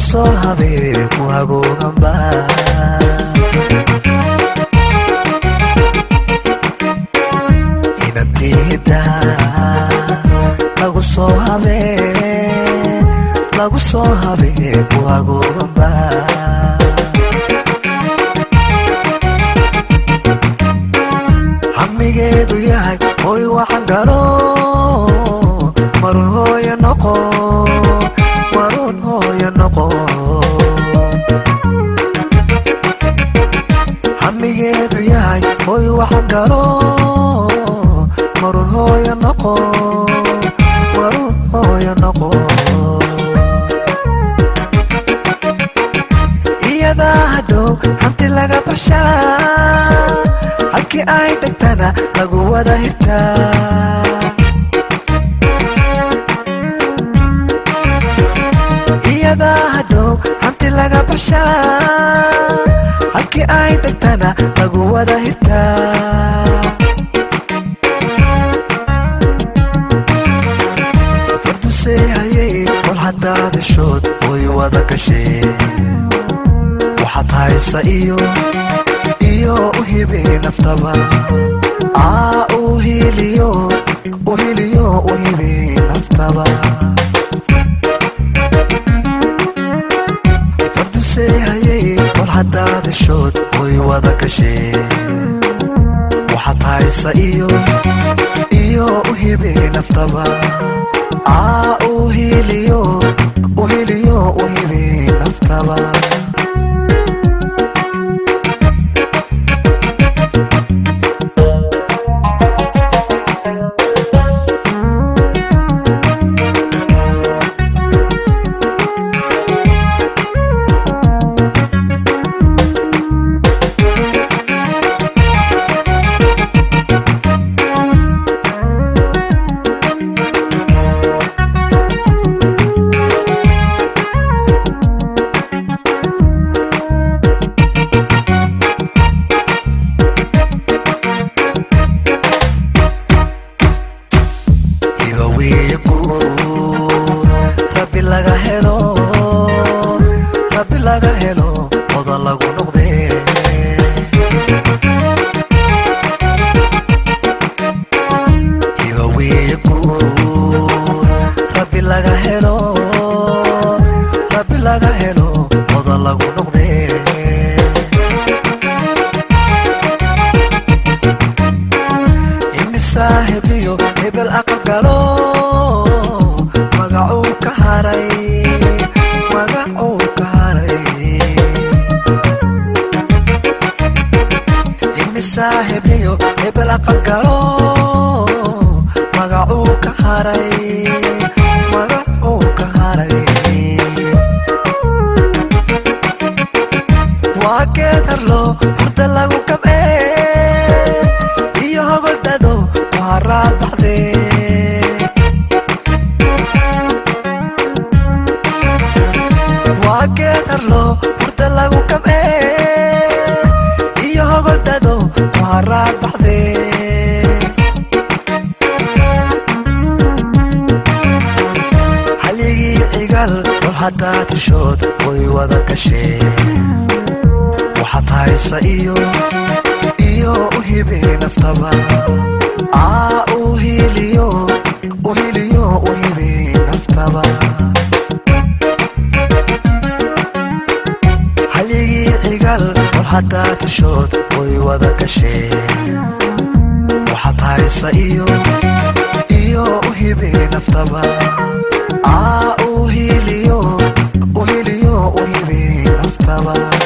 soo habee ku hagooganba inantiida lagu soo habee lagu soo habee ku hagooganba hamigeedu yahay hoy waxan galo marun hooya noqo marun hooya noqo hamigeedu yahay hoy waxan galo marun hooya noqo marun hooya noqo iyadaa hadhow hanti laga bashaa halkii ay degtana lagu wada hirtaa iyadaa hadhow hanti laga bashaa halkii ay degtana lagu wada hirtaa fardusee hayay kol haddaa dhashood way wada gasheen waxaad haysa iyo iyo uhibi naftaba aa uhiliyo uhiliyo uhibi naftaba fardusee hayay kol haddaa dhashood way wada gasheen waxaad haysa iyo iyo uhibi naftaba aa uhiliyo uhiliyo uhibi naftaba waxaad haysa iyo iyo uhibi naftaba aa uhiliyo uhiliyo uhibi naftaba haligii cigal war haddaa tishood way wada gasheen waxaad haysa iyo iyo uhibi naftaba aa uhiliyo uhiliyo uhibi naftaba